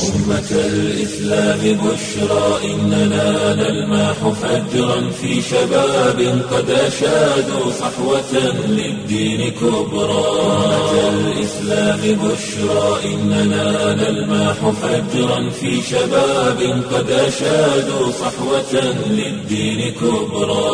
أمة الإسلام بشرى إننا نلمح فجرا في شباب قد أشادوا صحوة للدين كبرى أمة الإسلام بشرى إننا نلمح فجرا في شباب قد أشادوا صحوة للدين كبرى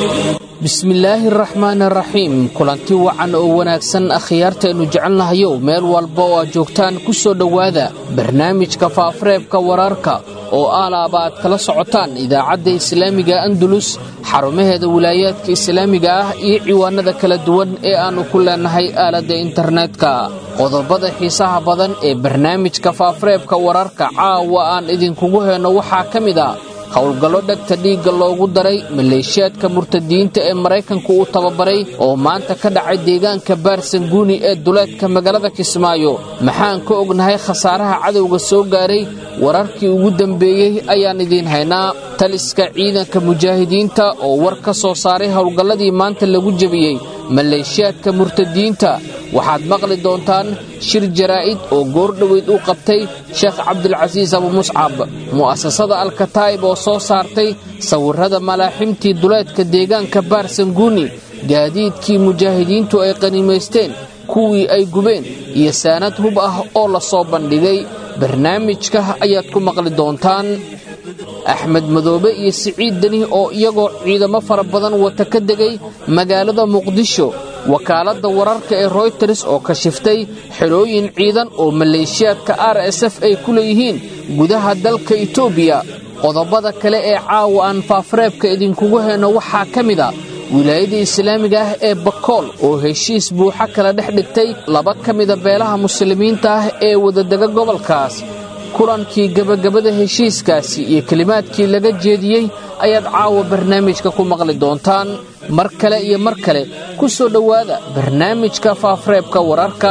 bismillaahi araxmaan araxiim kulanti wacan oo wanaagsan akhyaartaennu jecelnahayow meel walba oo aad joogtaan ku soo dhowaada barnaamijka faafareebka wararka oo aalaaba aad kala socotaan idaacadda islaamiga andalus xarumaheeda wilaayaadka islaamiga ah iyo ciwaanada kala duwan ee aannu ku leennahay aaladda internetka qodobada xiisaha badan ee barnaamijka faafareebka wararka caawa aan idinkugu heenno waxaa ka mid a howlgallo dhegta dhiigga loogu daray maleeshiyaadka murtadiyiinta ee maraykanku uu tababaray oo maanta ka dhacay deegaanka baarsanguuni ee duleedka magaalada kismaayo maxaan ka ognahay khasaaraha cadowga soo gaaray wararkii ugu dambeeyey ayaan idiin haynaa taliska ciidanka mujaahidiinta oo war ka soo saaray howlgalladii maanta lagu jebiyey maleeshiyaadka murtadiyiinta waxaad maqli doontaan shir jaraa'id oo goordhoweyd u qabtay sheekh cabdilcasiis abumuscab mu'asasada alkataa'ib oo soo saartay sawirrada malaaximtii duleedka deegaanka baarsanguuni gaadiidkii mujaahidiintu ay qanimaysteen kuwii ay gubeen iyo saanad hub ah oo la soo bandhigay barnaamijka ayaad ku maqli doontaan axmed madoobe iyo siciid deni oo iyagoo ciidamo fara badan wata ka degay magaalada muqdisho wakaaladda wararka ee royters oo kashiftay xelooyin ciidan oo maleeshiyaadka r s f ay ku leeyihiin gudaha dalka etoobiya qodobada kale ee caawa aan faafareebka idinkugu heenno waxaa ka mid a wilaayada islaamiga ah ee bakool oo heshiis buuxa kala dhex dhigtay laba ka mida beelaha muslimiinta ah ee wadadega gobolkaas kulankii gebagabada heshiiskaasi iyo kelimaadkii laga jeediyey ayaad caawa barnaamijka ku maqli doontaan mar kale iyo mar kale ku soo dhowaada barnaamijka faafareebka wararka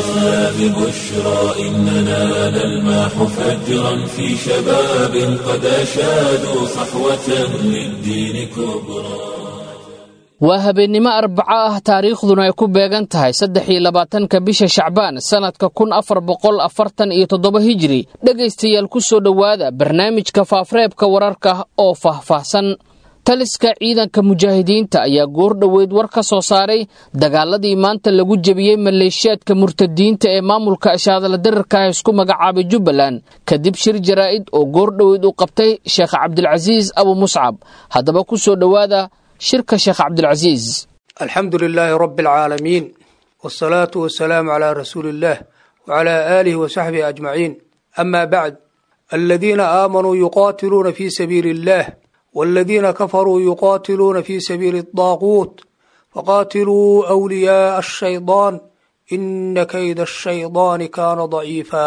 waa habeennimo arbaco ah taariikhduna ay ku beegan tahay saddex iyo labaatanka bisha shacbaan sannadka kun afar boqol afartan iyo toddoba hijiri dhegaystayaal ku soo dhowaada barnaamijka faafareebka wararka oo faahfaahsan taliska ciidanka mujaahidiinta ayaa goordhoweyd war ka soo saaray dagaaladii maanta lagu jebiyey maleeshiyaadka murtadiyiinta ee maamulka ashaadala dirarka ah isku magacaabay jubbaland kadib shir jaraa'id oo goordhoweyd uu qabtay sheekh cabdilcasiis abu muscab haddaba ku soo dhowaada shirka sheekh cabdilcasiis alxamdu lilaahi rabi alcaalamiin wsalaatu wasalaamu calaa rasuuli illaah wacalaa aalihi wa saxbihi ajmaciin amaa bacd aladiina aamanuu yuqaatiluuna fii sabiili illaah waladiina kafaruu yuqaatiluuna fii sabiili adaaquut faqaatiluu wliyaaa ashaydaan ina kayda ashaydaani kaana daciifa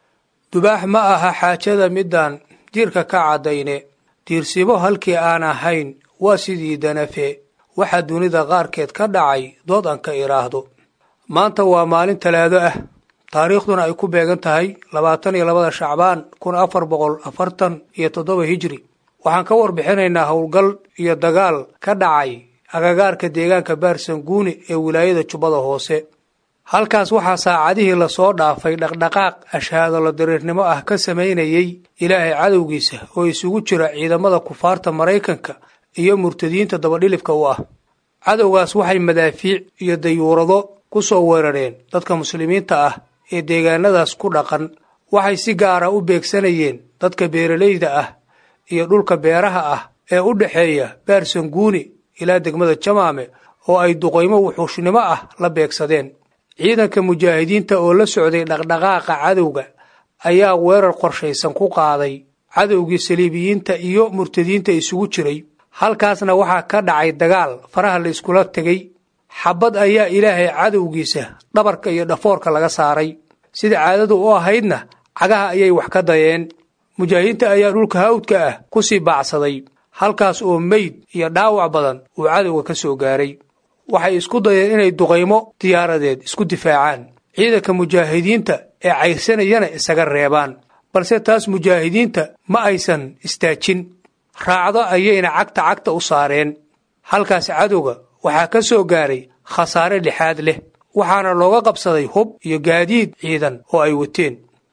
dubaax ma aha xaajada midaan jirka ka caddayne diirsibo halkii aan ahayn waa sidii danafe waxaa dunida qaarkeed ka dhacay dood aan ka idhaahdo maanta waa maalin talaado ah taariikhduna ay ku beegan tahay labaatan iyo labada shacbaan kun afar boqol afartan iyo toddoba hijri waxaan ka warbixinaynaa howlgal iyo dagaal ka dhacay agagaarka deegaanka baarsanguuni ee wilaayada jubbada hoose halkaas waxaa saacadihii lasoo dhaafay dhaqdhaqaaq ashaadolo diriirnimo ah ka samaynayey ilaahay cadowgiisa oo isugu jira ciidamada kufaarta maraykanka iyo murtadiyiinta dabadhilifka u ah cadowgaas waxay madaafiic iyo dayuurado ku soo weerareen dadka muslimiinta ah ee deegaanadaas ku dhaqan waxay si gaara u beegsanayeen dadka beeralayda ah iyo dhulka beeraha ah ee u dhexeeya baarsanguuni ilaa degmada jamaame oo ay duqaymo wuxuushnimo ah la beegsadeen ciidanka mujaahidiinta oo la socday dhaqdhaqaaqa cadowga ayaa weerar qorshaysan ku qaaday cadowgii saliibiyiinta iyo murtadiyiinta isugu jiray halkaasna waxaa ka dhacay dagaal faraha la iskula tegey xabad ayaa ilaahay cadowgiisa dhabarka iyo dhafoorka laga saaray sida caadadu u ahaydna cagaha ayay wax ka dayeen mujaahidiinta ayaa dhulka hawdka ah ku sii baacsaday halkaas oo meyd iyo dhaawac badan uu cadowga ka soo gaaray waxay isku dayeen inay duqaymo diyaaradeed isku difaacaan ciidanka mujaahidiinta ee cayrsanayana isaga reebaan balse taas mujaahidiinta ma aysan istaajin raacdo ayayna cagta cagta u saareen halkaas cadowga waxaa ka soo gaaray khasaare lixaad leh waxaana looga qabsaday hub iyo gaadiid ciidan oo ay wateen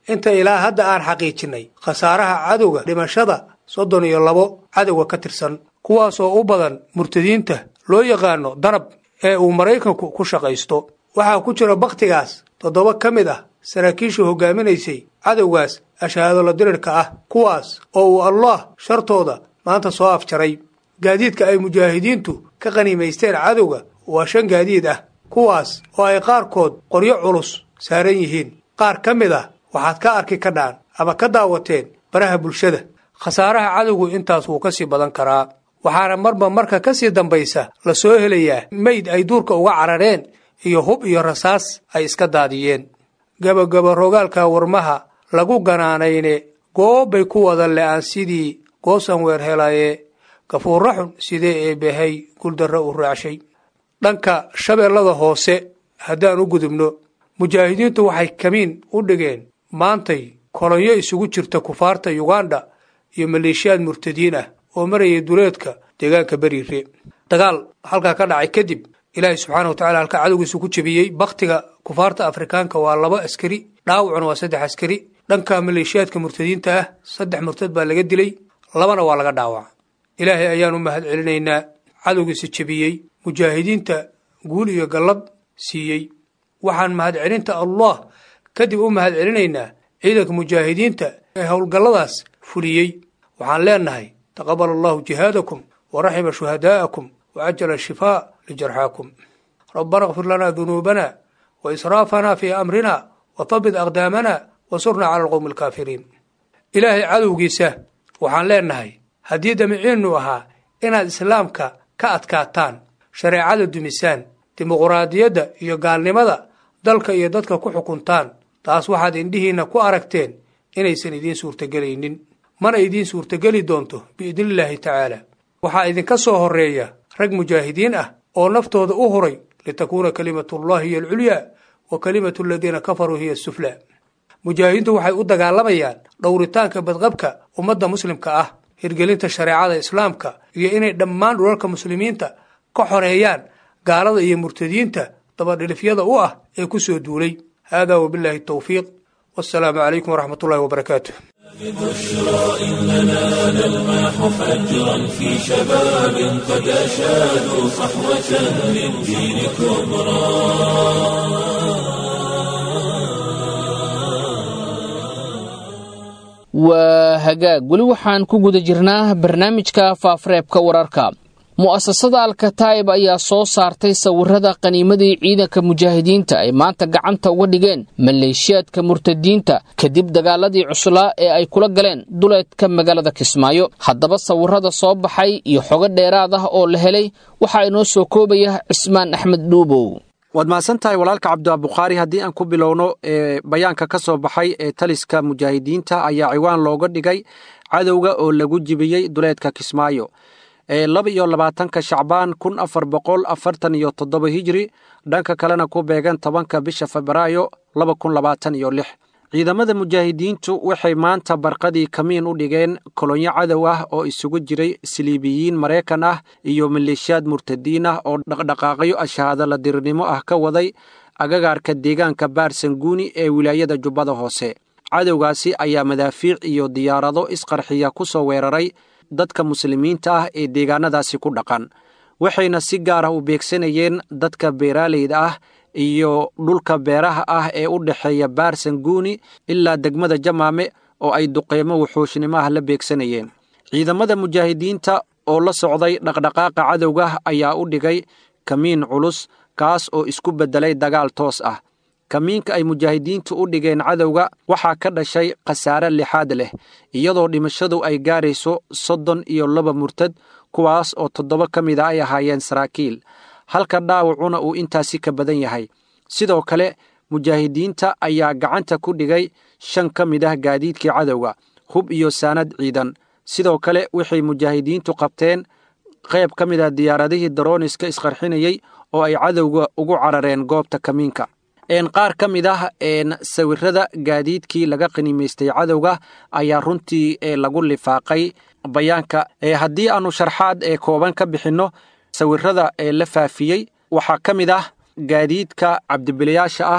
inta ilaa hadda aan xaqiijinnay khasaaraha cadowga dhimashada soddon iyo labo cadowga ka tirsan kuwaasoo u badan murtadiinta loo yaqaano danab ee uu maraykanku ku shaqaysto waxaa ku jira bakhtigaas toddoba ka mid ah saraakiisha hogaaminaysay cadowgaas ashahaadolo dirirka ah kuwaas oo uu allah shartooda maanta soo afjaray gaadiidka ay mujaahidiintu ka qaniimaysteen cadowga waa shan gaadiid ah kuwaas oo ay qaarkood qoryo culus saaran yihiin qaar ka mid ah waxaad ka arki ka dhaan ama ka daawateen baraha bulshada khasaaraha cadowgu intaas wuu ka sii badan karaa waxaana marba marka ka sii dambaysa la soo helayaa meyd ay duurka uga carareen iyo hub iyo rasaas ay iska daadiyeen gabagaba rogaalka warmaha lagu ganaanayne goobbay ku wada le'aan sidii goosan weer helaye gafuurra xun sidee eebbahay guldarra u raacshay dhanka shabeellada hoose haddaan u gudubno mujaahidiintu waxay kamiin u dhigeen maantay kolonyo isugu jirta kufaarta yuganda iyo maleeshiyaad murtadiin ah oo marayay duleedka deegaanka beriire dagaal halkaa ka dhacay kadib ilaahay subxaana wa tacala halkaa cadowgiisu ku jebiyey bakhtiga kufaarta afrikaanka waa laba askari dhaawacuna waa saddex askari dhanka maleeshiyaadka murtadiinta ah saddex murtad baa laga dilay labana waa laga dhaawaca ilaahay ayaanu mahad celinaynaa cadowgiisa jebiyey mujaahidiinta guul iyo gallad siiyey waxaan mahad celinta allah kadib u mahad celinaynaa ciidanka mujaahidiinta ee howlgalladaas fuliyey waxaan leenahay taqabal allahu jihaadakum wa raxima shuhadaa'akum wa cajala shifaa lijarxaakum rabbana kfir lanaa dunuubana wa israafanaa fii amrina wa habit aqdaamana wa surnaa cala alqowmi alkaafiriin ilaahay cadowgiisa waxaan leenahay haddii damiciinnu ahaa inaad islaamka ka adkaataan shareecada dumisaan dimuquraadiyadda iyo gaalnimada dalka iyo dadka ku xukuntaan taas waxaad indhihiinna ku aragteen inaysan idiin suurtagelaynin mana idiin suurtageli doonto biidnillaahi tacaala waxaa idinka soo horreeya rag mujaahidiin ah oo naftooda u huray litakuuna kalimatullahi hiyo alculyaa wa kalimatu aladiina kafaruu hiya asuflaa mujaahidiintu waxay u dagaalamayaan dhowritaanka badqabka ummadda muslimka ah hirgelinta shareecada islaamka iyo inay dhammaan dhulalka muslimiinta ka xoreeyaan gaalada iyo murtadiinta dabadhilifyada u ah ee ku soo duulay haadaa wabilaahi towfiiq wassalaamu calaykum waraxmat ullahi wabarakaatu بشرى إننا نلمح فجرا في شباب قد أشادوا صحوة للدين كبرى waa hagaag weli waxaan ku guda jirnaa barnaamijka faafareebka wararka mu'asasada alkataa'ib ayaa soo saartay sawirada qaniimadii ciidanka mujaahidiinta ay maanta gacanta uga dhigeen maleeshiyaadka murtadiinta kadib dagaaladii cuslaa ee ay kula galeen duleedka magaalada kismaayo haddaba sawirada soo baxay iyo xogo dheeraad ah oo la helay waxaa inoo soo koobaya cismaan axmed dhuubow waad mahadsan tahay walaalka cabdibukhaari haddii aan ku bilowno ee bayaanka ka soo baxay ee taliska mujaahidiinta ayaa ciwaan looga dhigay cadowga oo lagu jibiyey duleedka kismaayo ee laba iyo labaatanka shacbaan kun afar boqol afartan iyo toddoba hijri dhanka kalena ku beegan tobanka bisha febraayo laba kun labaatan iyo lix ciidamada mujaahidiintu waxay maanta barqadii kamiin u dhigeen kolonyo cadow ah oo isugu jiray siliibiyiin maraykan ah iyo maleeshiyaad murtadiin ah oo dhaqdhaqaaqyo ashahaadala dirirnimo ah ka waday agagaarka deegaanka baarsanguuni ee wilaayada jubbada hoose cadowgaasi ayaa madaafiic iyo diyaarado isqarxiya ku soo weeraray dadka muslimiinta ah ee deegaanadaasi ku dhaqan waxayna si gaar ah u beegsanayeen dadka beeraaleyda ah iyo dhulka beeraha ah ee u dhexeeya baarsanguuni ilaa degmada jamaame oo ay duqeymo wuxuushnimo ah la beegsanayeen ciidamada mujaahidiinta oo la socday dhaqdhaqaaqa cadowga ayaa u dhigay kamiin culus kaas oo isku beddelay dagaal toos ah kamiinka ay mujaahidiintu u dhigeen cadowga waxaa ka dhashay khasaare lixaad leh iyadoo dhimashadu ay gaarayso soddon iyo laba murtad kuwaas oo toddoba ka mid a ay ahaayeen saraakiil halka dhaawacuna uu intaasi ka badan yahay sidoo kale mujaahidiinta ayaa gacanta ku dhigay shan ka mid ah gaadiidkii cadowga hub iyo saanad ciidan sidoo kale waxay mujaahidiintu qabteen qayb ka mid ah diyaaradihii darooniska isqarxinayey oo ay cadowga ugu carareen goobta kamiinka qaar ka mid ah sawirada gaadiidkii laga qaniimaystay cadowga ayaa runtii lagu lifaaqay bayaanka haddii aanu sharxaad ee kooban ka bixinno sawirada ee la faafiyey waxaa ka mid ah gaadiidka cabdibilayaasha ah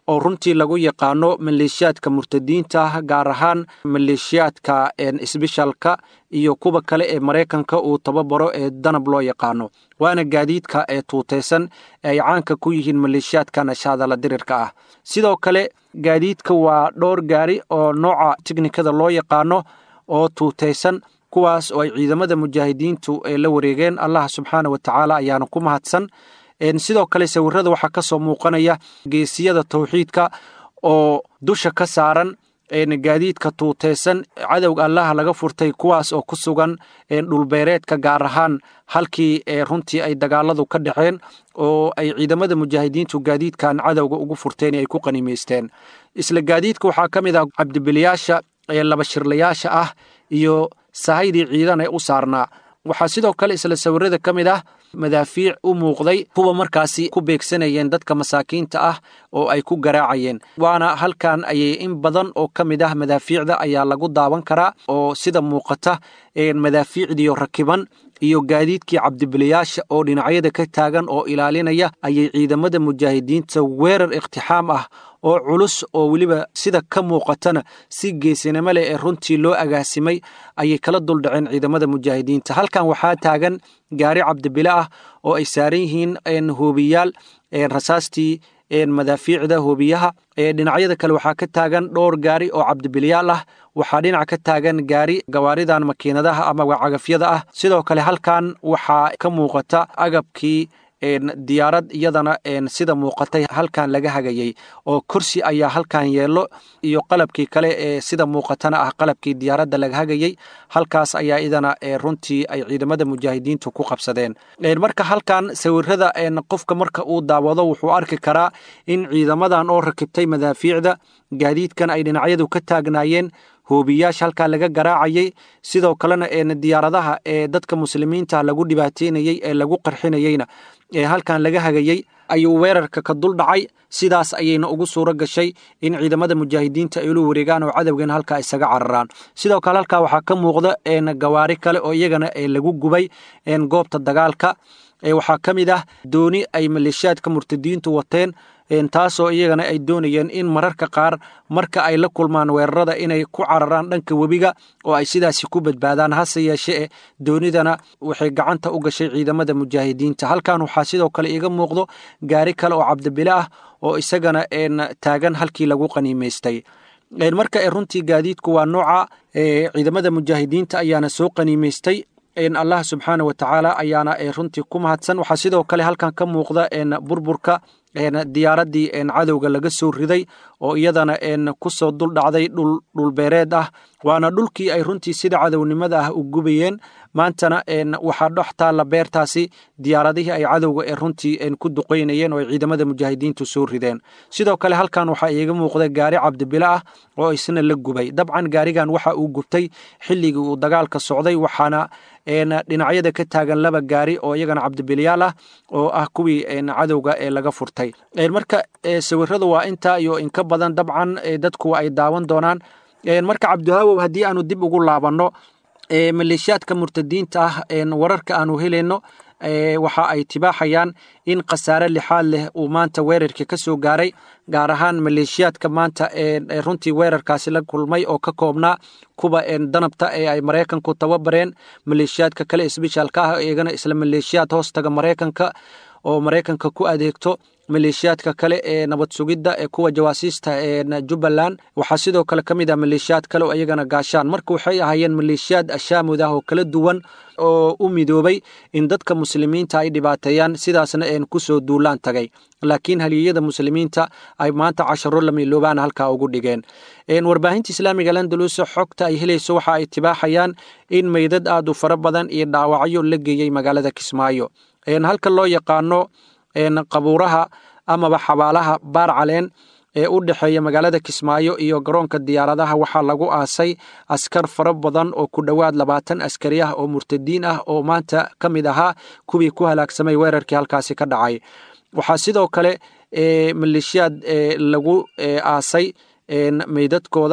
oo runtii lagu yaqaano maleeshiyaadka murtadiinta ah gaar ahaan maleeshiyaadka sbeshalka iyo kuwa kale ee maraykanka uu tababaro ee danab loo yaqaano waana gaadiidka ee tuutaysan ee ay caanka ku yihiin maleeshiyaadka nashaadala dirirka ah sidoo kale gaadiidka waa dhowr gaari oo nooca tiknikada loo yaqaano oo tuutaysan kuwaas oo ay ciidamada mujaahidiintu la wareegeen allah subxaana wa tacaala ayaana ku mahadsan sidoo kale sawirada waxaa ka soo muuqanaya geesiyada tawxiidka oo dusha ka saaran gaadiidka tuutaysan cadowga allaha laga furtay kuwaas oo ku sugan dhulbeereedka gaar ahaan halkii runtii ay dagaaladu ka dhexeen oo ay ciidamada mujaahidiintu gaadiidkan cadowga ugu furteen ay ku qanimaysteen isla gaadiidka waxaa ka mid ah cabdibiliyaasha laba shirlayaasha ah iyo sahaydii ciidan ee u saarnaa waxaa sidoo kale isla sawirada ka mid ah madaafiic u muuqday kuwa markaasi ku beegsanayeen dadka masaakiinta ah oo ay ku garaacayeen waana halkan ayay in badan oo ka mid ah madaafiicda ayaa lagu daawan karaa oo sida muuqata madaafiicdiio rakiban iyo gaadiidkii cabdibiliyaasha oo dhinacyada ka taagan oo ilaalinaya ayay ciidamada mujaahidiinta weerar iktixaam ah oo culus oo weliba sida ka muuqatana si geesinimo leh ee runtii loo agaasimay ayay kala duldhaceen ciidamada mujaahidiinta halkan waxaa taagan gaari cabdibile ah oo ay saaran yihiin hoobiyaal rasaastii madaafiicda hoobiyaha dhinacyada kale waxaa ka taagan dhowr gaari oo cabdibilyaal ah waxaa dhinac ka taagan gaari gawaaridan makiinadaha ama cagafyada ah sidoo kale halkan waxaa ka muuqata agabkii diyaarad iyadana sida muuqatay halkan laga hagayey oo kursi ayaa halkan yeelo iyo qalabkii kale ee sida muuqatana ah qalabkii diyaaradda laga hagayey halkaas ayaa idana runtii ay ciidamada mujaahidiintu ku qabsadeen marka halkan sawirada qofka marka uu daawado wuxuu arki karaa in ciidamadan oo rakibtay madaafiicda gaadiidkan ay dhinacyadu ka taagnaayeen hoobiyaasha halkaa laga garaacayey sidoo kalena diyaaradaha ee dadka muslimiinta lagu dhibaateynayey ee lagu qarxinayeyna ee halkan laga hagayey ayuu weerarka ka dul dhacay sidaas ayayna ugu suuro gashay in ciidamada mujaahidiinta ay ula wareegaan oo cadowgan halkaa isaga cararaan sidoo kale halkaa waxaa ka muuqda gawaari kale oo iyagana lagu gubay goobta dagaalka waxaa ka mid ah dooni ay maleeshiyaadka murtadiintu wateen taasoo iyagana ay doonayeen in mararka qaar marka ay la kulmaan weerarada inay ku cararaan dhanka webiga oo ay sidaasi ku badbaadaan hase yeeshee doonidana waxay gacanta u gashay ciidamada mujaahidiinta halkan waxaa sidoo kale iga muuqdo gaari kale oo cabdibile ah oo isagana taagan halkii lagu qaniimaystay marka runtii gaadiidku waa nooca ciidamada mujaahidiinta ayaana soo qaniimaystay allah subxaana wa tacaala ayaana runtii ku mahadsan waxaa sidoo kale halkan ka muuqda burburka diyaaradii cadowga laga soo riday oo iyadana kusoo dul dhacday dhulbeereed ah waana dhulkii ay runtii sida cadownimada ah u gubayeen maantana waxaa dhex taalla beertaasi diyaaradihii ay cadowga ee runtii ku duqeynayeen oo ay ciidamada mujaahidiintu soo rideen sidoo kale halkan waxaa iiga muuqda gaari cabdibile ah oo isna la gubay dabcan gaarigan waxa uu gubtay xilligii uu dagaalka socday waxaana dhinacyada ka taagan laba gaari oo iyagana cabdibilyaal ah oo ah kuwii cadowga ee laga furtay marka sawiradu waa intaa iyo inka badan dabcan dadku ay daawan doonaan marka cabdihawow haddii aanu dib ugu laabanno maleeshiyaadka murtadiinta ah wararka aanu helayno waxa ay tibaaxayaan in khasaare lixaad leh uu maanta weerarkii ka soo gaaray gaar ahaan maleeshiyaadka maanta runtii weerarkaasi la kulmay oo ka koobnaa kuwa danabta ee ay maraykanku tababareen maleeshiyaadka kale isbishaalka ah iyagana isla maleeshiyaad hoostaga maraykanka oo maraykanka ku adeegto maleeshiyaadka kale ee nabad sugidda ee kuwa jawaasiista ee jubbaland waxaa sidoo kale ka mid ah maleeshiyaad kale oo iyagana gaashaan marka waxay ahaayeen maleeshiyaad ashaamud ah oo kala duwan oo u midoobay in dadka muslimiinta ay dhibaateeyaan sidaasna een kusoo duulaan tagay laakiin haliyeyada muslimiinta ay maanta casharo lamiloobaan halkaa ugu dhigeen warbaahinta islaamiga landalusa xogta ay helayso waxa ay tibaaxayaan in meydad aad u fara badan iyo dhaawacyo la geeyey magaalada kismaayo halka loo yaqaano qabuuraha amaba xabaalaha baar caleen ee u dhexeeya magaalada kismaayo iyo garoonka diyaaradaha waxaa lagu aasay askar fara badan oo ku dhowaad labaatan askari ah oo murtadiin ah oo maanta ka mid ahaa kuwii ku halaagsamay weerarkii halkaasi ka dhacay waxaa sidoo kale maleeshiyaad lagu aasay meydadkooda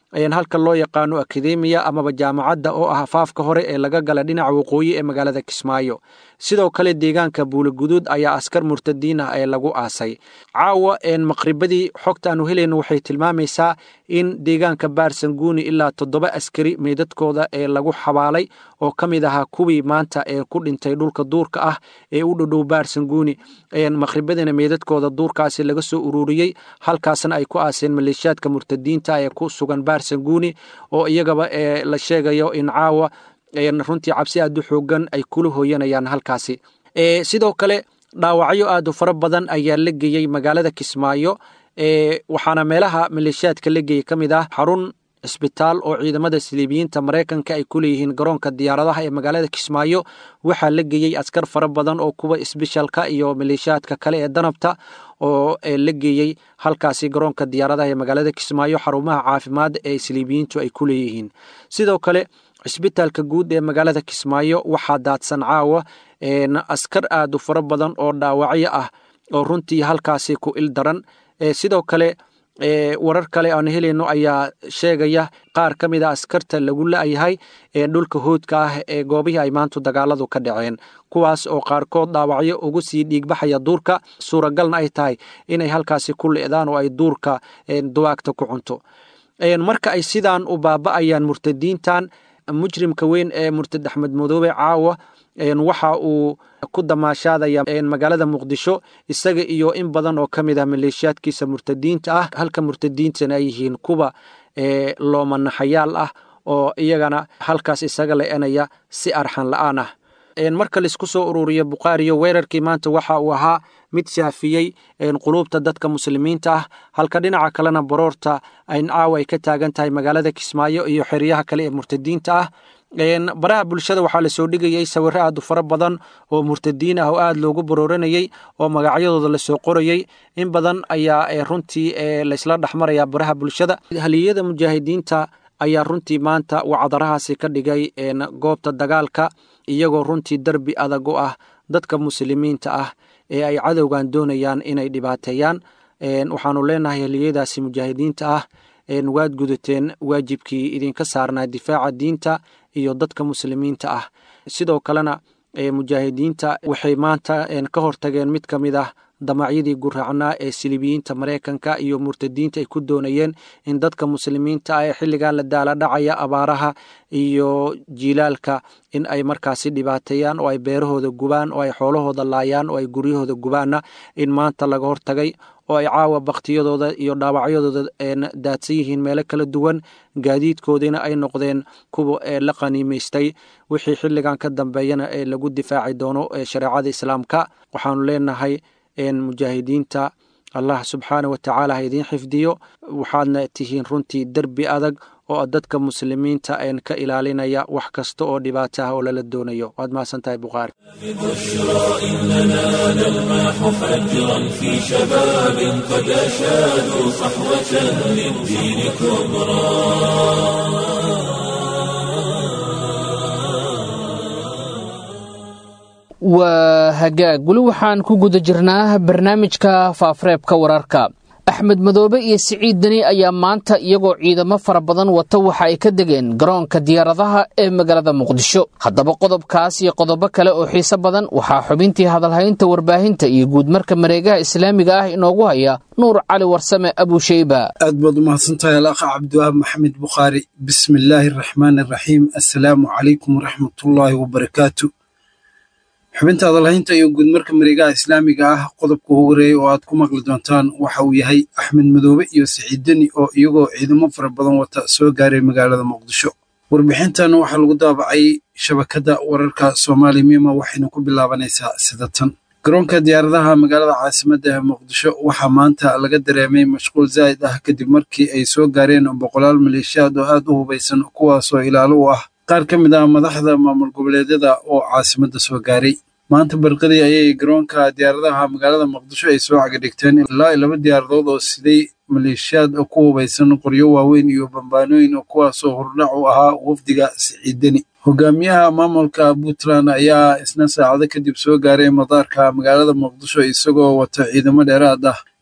halka loo yaqaano akademiya amaba jaamacadda oo ah afaafka hore ee laga gala dhinaca waqooyi ee magaalada kismaayo sidoo kale deegaanka buulaguduud ayaa askar murtadiin ah ee lagu aasay caawa maqribadii xogta aanu helayno waxay tilmaamaysaa in deegaanka baarsanguuni ilaa toddoba askari meydadkooda ee lagu xabaalay oo ka mid ahaa kuwii maanta ee ku dhintay dhulka duurka ah ee u dhodhow baarsanguuni maqribadiina meydadkooda duurkaasi laga soo ururiyey halkaasna ay ku aaseen maleeshiyaadka murtadiinta ee ku sugan baarsanguuni oo iyagaba la sheegayo in caawa runtii cabsi aad u xoogan ay kula hooyanayaan halkaasi sidoo kale dhaawacyo aad u fara badan ayaa la geeyey magaalada kismaayo waxaana meelaha maleeshiyaadka la geeyey ka mid ah xarun cisbitaal oo ciidamada siliibiyiinta maraykanka ay ku leeyihiin garoonka diyaaradaha ee magaalada kismaayo waxaa la geeyey askar fara badan oo kuwa isbishalka iyo maleeshiyaadka kale ee danabta oo la geeyey halkaasi garoonka diyaaradaha ee magaalada kismaayo xarumaha caafimaad ee siliibiyiintu ay ku leeyihiin sidoo kale cisbitaalka guud ee magaalada kismaayo waxaa daadsan caawa askar aad u fara badan oo dhaawacyo ah oo runtii halkaasi ku il daran sidoo kale warar kale aan helayno ayaa sheegaya qaar ka mid a askarta lagu la-yahay ee dhulka hoodka ah ee goobihii ay maantu dagaaladu ka dhaceen kuwaas oo qaarkood dhaawacyo ugu sii dhiigbaxaya duurka suuragalna ay tahay inay halkaasi ku le'daan oo ay duurka duwaagta ku cunto marka ay sidaan u baaba'ayaan murtadiintan mujrimka weyn ee murtad axmed madoobe caawa waxa uu ku damaashaadaya magaalada muqdisho isaga iyo in badan oo ka mid ah maleeshiyaadkiisa murtadiinta ah halka murtadiintana ay yihiin kuwa loomanaxayaal ah oo iyagana halkaas isaga le-enaya si arxan la-aan ah marka laisku soo ururiyo bukhaariyo weerarkii maanta waxa uu ahaa mid shaafiyey quluubta dadka muslimiinta ah halka dhinaca kalena baroorta caawa ay ka taagan tahay magaalada kismaayo iyo xeryaha kale ee murtadiinta ah baraha bulshada waxaa lasoo dhigayey sawiro aad u fara badan oo murtadiin ah oo aad loogu barooranayey oo magacyadooda lasoo qorayey in badan ayaa runtii laysla dhexmaraya baraha bulshada haliyada mujaahidiinta ayaa runtii maanta wacdarahaasi ka dhigay goobta dagaalka iyagoo runtii derbi adag u ah dadka muslimiinta ah ee ay cadowgan doonayaan inay dhibaateeyaan waxaanu leenahay haliyadaasi mujaahidiinta ah waad gudateen waajibkii idinka saarnaa difaaca diinta iyo dadka muslimiinta ah sidoo kalena mujaahidiinta waxay maanta ka hortageen mid ka mid ah damacyadii guraacnaa ee silibiyiinta maraykanka iyo murtadiinta ay ku doonayeen in dadka muslimiinta ah ee xilligan la daala dhacaya abaaraha iyo jiilaalka in ay markaasi dhibaateeyaan oo ay beerahooda gubaan oo ay xoolahooda laayaan oo ay guryahooda gubaanna in maanta laga hortagay oo ay caawa bakhtiyadooda iyo dhaawacyadooda daadsan yihiin meelo kala duwan gaadiidkoodiina ay noqdeen kuwa la qaniimaystay wixii xilligan ka dambeeyana ee lagu difaaci doono shareecada islaamka waxaanu leenahay mujaahidiinta allah subxaana wa tacaala ha idiin xifdiyo waxaadna tihiin runtii derbi adag oo dadka muslimiinta een ka ilaalinaya wax kasta oo dhibaato ah oo lala doonayo waad mahadsan tahay bukhaari بشرى إننا نلمح فجرا في شباب قد أشادوا صحوة للدين كبرى waa hagaag weli waxaan ku guda jirnaa barnaamijka faafareebka wararka axmed madoobe iyo siciid deni ayaa maanta iyagoo ciidamo fara badan wata waxa ay ka degeen garoonka diyaaradaha ee magaalada muqdisho haddaba qodobkaas iyo qodobo kale oo xiise badan waxaa xubintii hadalhaynta warbaahinta iyo guudmarka mareegaha islaamiga ah inoogu haya nuur cali warsame abusheyba aad baad umahadsantahay alakha cabdiwahaab maxamed bukhaari bismi illaahi araxmaan araxiim assalaamu calaykum waraxmatullaahi wabarakaatu xubinta hadalhaynta iyo guudmarka mareegaha islaamiga ah qodobka ugu horeeyey oo aad ku maqli doontaan waxa uu yahay axmed madoobe iyo siciid deni oo iyagoo ciidamo fara badan wata soo gaaray magaalada muqdisho warbixintan waxaa lagu daabacay shabakadda wararka soomaali mima waxayna ku bilaabanaysaa sida tan garoonka diyaaradaha magaalada caasimadda ee muqdisho waxaa maanta laga dareemay mashquul zaa'id ah kadib markii ay soo gaareen boqolaal maleeshiyaad oo aad u hubaysan kuwaasoo ilaalo u ah qaar ka mid ah madaxda maamul goboleedyada oo caasimadda soo gaaray maanta barqadii ayay garoonka diyaaradaha magaalada muqdisho ay soo cagadhigteen ilaa laba diyaaradood oo siday maleeshiyaad ku hubaysan qoryo waaweyn iyo bambaanooyin kuwaasoo hordhac u ahaa wafdiga siciideni hogaamiyaha maamulka puntland ayaa isna saacado kadib soo gaaray madaarka magaalada muqdisho isagoo wata ciidamo dheeraad ah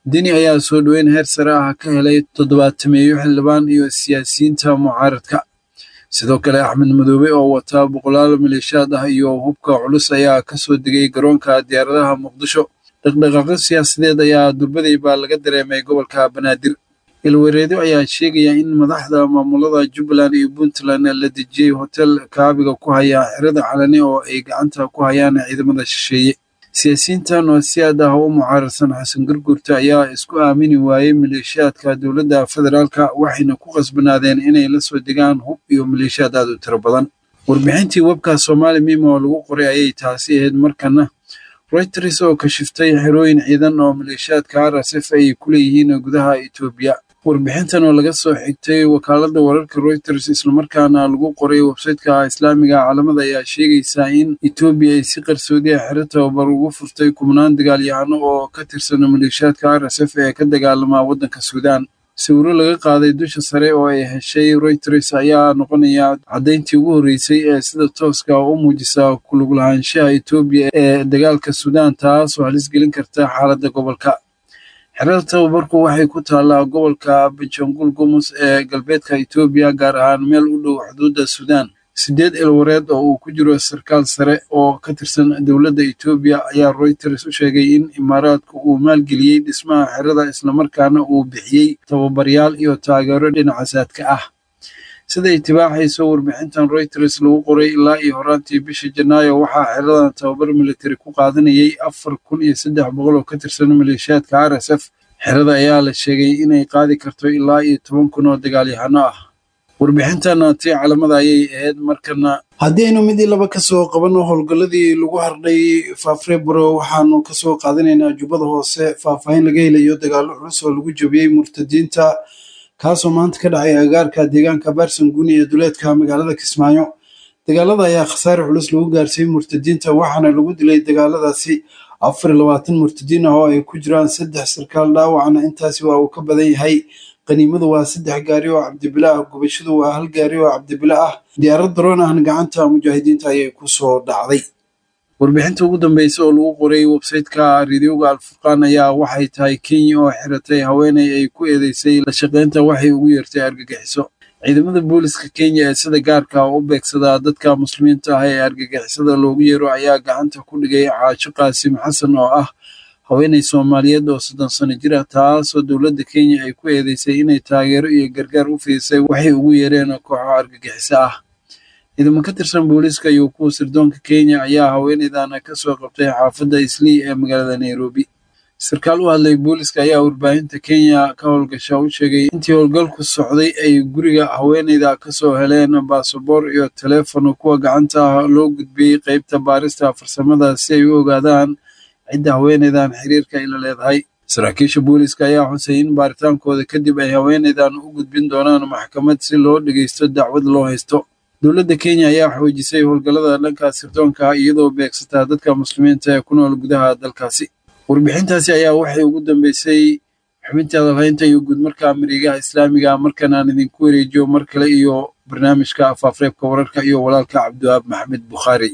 deni ayaa soo dhoweyn heer sare ah ka helay toddobaatameeyo xildhibaan iyo siyaasiyiinta mucaaradka sidoo kale axmed madoobe oo wataa boqolaal maleeshaad ah iyo hubka culus ayaa ka soo degay garoonka diyaaradaha muqdisho dhaqdhaqaaqyo siyaasadeed ayaa durbaday baa laga dareemay gobolka banaadir ilwareedyo ayaa sheegaya in madaxda maamulada jubbaland iyo puntland la dejiyey hotel kaabiga ku haya xerada calani oo ay gacanta ku hayaan ciidamada shisheeye siyaasiyiintan oo si aad ah u mucaaradsan xasan gurgurta ayaa isku aamini waayey maleeshiyaadka dowladda federaalka waxayna ku qasbanaadeen inay la soo degaan hub iyo maleeshiyaad aad u tiro badan warbixintii webka soomaali mima oo lagu qoray ayay taasi ahayd markana reuters oo kashiftay xerooyin ciidan oo maleeshiyaadka rsf ay ku leeyihiin gudaha etoobiya warbixintan oo laga soo xigtay wakaaladda wararka reuters islamarkaana lagu qoray websayteka islaamiga caalamada ayaa sheegaysaa in etoobiya ay si qarsoodiya xero tababar ugu furtay kubnaan dagaalyahano oo ka tirsan maleeshiyaadka rsf ee ka dagaalama waddanka suudaan sawiro laga qaaday dusha sare oo ay heshay reuters ayaa noqonaya caddayntii ugu horreysay ee sida tooska u muujisa kuluglahaanshaha etoobiya ee dagaalka suudaan taas oo halis gelin karta xaaladda gobolka xerada tababarku waxay ku taallaa gobolka benjangul gumus ee galbeedka etoobiya gaar ahaan meel u dhow xuduudda suudaan sideed elwareed oo uu ku jiro sarkaal sare oo ka tirsan dowladda etoobiya ayaa reuters u sheegay in imaaraadku uu maalgeliyey dhismaha xerada islamarkaana uu bixiyey tababaryaal iyo taageero dhinaca saadka ah sida itibaaxayso warbixintan reuters lagu qoray ilaa iyo horaantii bishii janaayo waxaa xeradan tababar militari ku qaadanayay afar kun iyo saddex boqol oo ka tirsan maleeshiyaadka rsf xerada ayaa la sheegay inay qaadi karto ilaa iyo toban kun oo dagaalyahano ah warbixintana tii calamada ayay ahayd markana haddii aynu mid ii laba kasoo qabanno howlgalladii lagu hardhay faafrebro waxaanu kasoo qaadanaynaa jubbada hoose faahfaahin laga helayo dagaallo culus oo lagu jabiyey murtadiinta kaasoo maanta ka dhacay agaarka deegaanka baarsan guni ee duleedka magaalada kismaayo dagaalada ayaa khasaare culus lagu gaarsiiyey murtadiinta waxaana lagu dilay dagaaladaasi afar iyo labaatan murtadiin ah oo ay ku jiraan saddex sarkaal dhaawacna intaasi waa uu ka badan yahay qaniimadu waa saddex gaari oo cabdibila ah gubashadu waa hal gaari oo cabdibila ah diyaarad daroon ahna gacanta mujaahidiinta ayay ku soo dhacday warbixinta ugu dambeysa oo lagu qoray websayteka radioga alfurqaan ayaa waxay tahay kenya oo xiratay haweeney ay ku eedeysay la shaqaynta waxay ugu yeertay argagixiso ciidamada booliska kenya ee sida gaarka u beegsadaa dadka muslimiinta ah ee argagixisada loogu yeero ayaa gacanta ku dhigay caasho qaasim xasan oo ah haweeney soomaaliyeed oo soddon sano jir ah taasoo dowladda kenya ay ku eedeysay inay taageero iyo gargaar u fiisay waxay ugu yeereen kooxo argagixiso ah ciidamo ka tirsan booliiska iyo kuwa sirdoonka kenya ayaa haweeneydana ka soo qabtay xaafadda islii ee magaalada nairobi sarkaal u hadlay booliiska ayaa warbaahinta kenya ka howlgasha u sheegay intii howlgalku socday ay guriga haweeneyda kasoo heleen baasaboor iyo taleefon kuwa gacanta ah loo gudbiyey qeybta baarista farsamada si ay u ogaadaan cidda haweeneydan xiriirka ila leedahay saraakiisha booliiska ayaa xusay in baaritaankooda kadib ay haweeneydan u gudbin doonaan maxkamad si loo dhegeysto dacwad loo haysto dowladda kenya ayaa xoojisay howlgallada dhanka sirdoonka iyadoo beegsataa dadka muslimiinta ee ku nool gudaha dalkaasi warbixintaasi ayaa waxay ugu dambeysay xubintii hadalhaynta iyo guudmarka marigaha islaamiga markan aan idinku wareejiyo mar kale iyo barnaamijka afaafreebka wararka iyo walaalka cabdiwaab maxamed bukhaari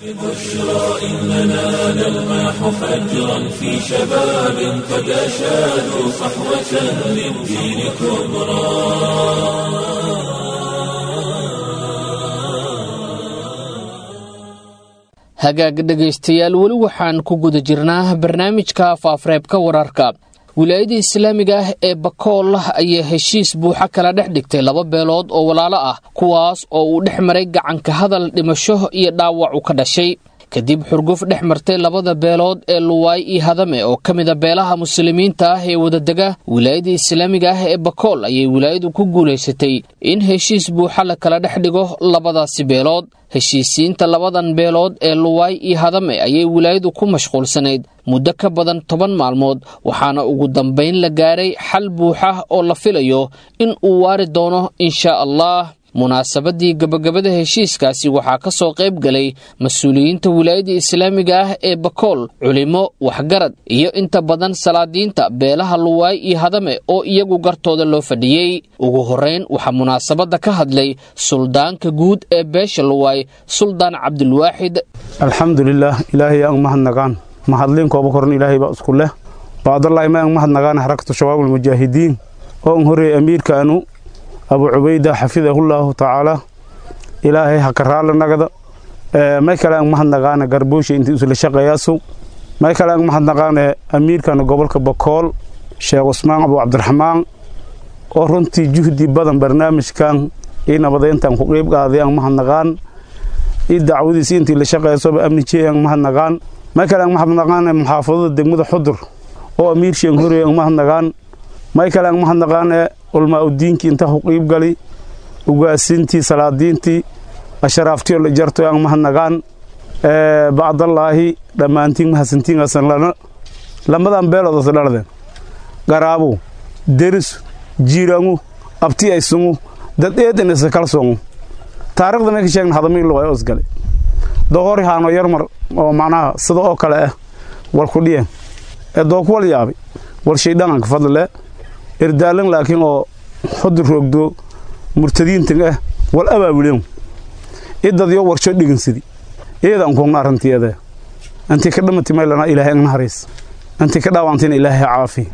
بشرى إننا نلمح فجرا في شباب قد أشادوا صحوة للدين كبرى hagaag dhegaystayaal weli waxaan ku guda jirnaa barnaamijka faafreebka wararka wilaayada islaamiga ah ee bakool ayaa heshiis buuxa kala dhex dhigtay laba beelood oo walaalo ah kuwaas oo uu dhex maray gacanka hadal dhimasho iyo dhaawac u ka dhashay kadib xurguf dhex martay labada beelood ee luwaay iyo hadame oo ka mida beelaha muslimiinta ah ee wadadega wilaayada islaamiga ah ee bakool ayay wilaayadu ku guulaysatay in heshiis buuxa la kala dhex dhigo labadaasi beelood heshiisiinta labadan beelood ee luwaay iyo hadame ayay wilaayadu ku mashquulsanayd muddo ka badan toban maalmood waxaana ugu dambayn la gaaray xal buuxa oo la filayo in uu waari doono inshaa allah munaasabadii gabagabada heshiiskaasi waxaa ka soo qayb galay mas-uuliyiinta wilaayada islaamiga ah ee bakool culimo waxgarad iyo inta badan salaadiinta beelaha luwaay iyo hadame oo iyagu gartooda loo fadhiyey ugu horrayn waxaa munaasabadda ka hadlay suldaanka guud ee beesha luwaay suldaan cabdulwaaxid alxamdulilaah ilaahay aan mahadnaqaan mahadliinkooba koran ilaahay baa isku leh bacdallahi ma ang mahadnagaana xarakatu shabaabulmujaahidiin oo an horeeyey amiirkaanu abu cubayda xafidahullaahu tacaala ilaahay haka raalla nagada may kale ang mahadnagaana garboosha intii isla shaqeeyaasow may kale ang mahadnaqaane amiirkana gobolka bakool sheekh cusmaan abu cabdiraxmaan oo runtii juhdi badan barnaamijkan ii nabadeyntan ku qiib qaaday ang mahadnaqaan ii dacwadiisi intii la shaqeeysoba amni jey ang mahadnaqaan may kale ang mahadnaqaane muxaafadada degmada xudur oo amiirshii ang horeey ang mahadnaqaan may kale ang mahadnaqaane ulmaa udiinkii inta ku qiib gali ugaasintii salaadiintii asharaaftiyo la jarto ang mahadnaqaan bacdallaahi dhammaantiin mahadsantiingasan lana lamadan beeloodas dhaladeen garaabu deris jiirangu abti aysungu dad eedanisa kalsoongu taarikhda may ka sheegna hadamii luqay osgale dohori haano yarmar oo macnaha sida oo kale ah wal ku dhiyen ee doo kuwal yaabay wal shaydhanganka fadlile erdaalan laakiin oo xudur roogdo murtadiintan ah wal abaabuleen idadyo warsho dhigansidi iyadan kuugna arrintiiyada antii ka dhamati maylana ilaahay agna hariis antii ka dhaawantina ilaahay caafi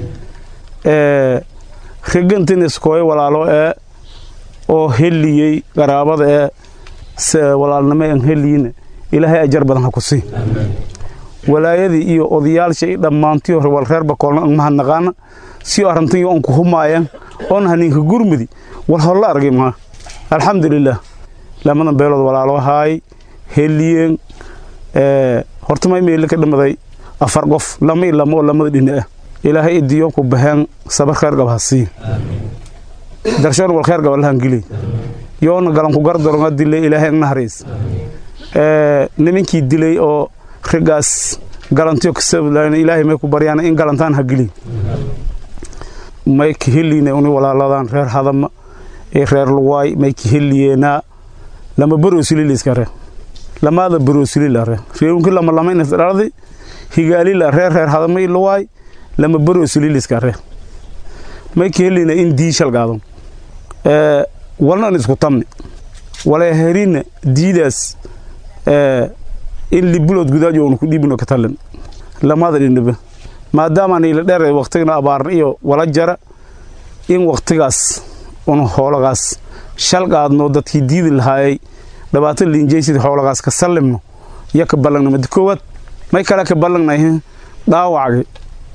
regantin iskooy walaalo ee oo heliyey qaraabada ee walaalnimo aan heliyin ilaahay ajar badan ha ku sii walaayadii iyo odayaalsha i dhammaantii hore wal reer bakoolna ang mahadnaqaana si arrintayo on ku humaayan oon haninka gurmudi wal holla argay maa alxamdulilah lamadan beelood walaalo haay heliyeen horta may meeli ka dhamaday afar qof lama ilamo oo lamada dhina ah ilaahay idiyo ku baxeen sabar kheer gab ha sii darshoon wal kheer gab allahan geli yoona galanku gardaronga dilay ilaahay agna hariis nimankii dilay oo rigaas galantiyo kasablayn ilaahay may ku baryaan in galantaan ha geli may ka heliine uni walaaladan reer hadama ee reer luwaay may ka heliyeenaa lama baroosililiskare lamaada baroosililare reerunki lama lamaynas dhaladi higaalila reer reer hadama i luwaay lama baroosililiskare may ka helina in diishal gaadon walnan isku tamni wala herina diidaas in libulood gudaajo onu ku dhiibino ka talin lamada dhinaba maadaamaan ila dheer waktigana abaarna iyo wala jara in waktigaas un hoolagaas shal qaadno dadkii diidi lahaayay dhabaata liinjaysid hoolagaas ka sallimno iyo ka ballangnimada koowaad may kale ka ballangnay dhaawacga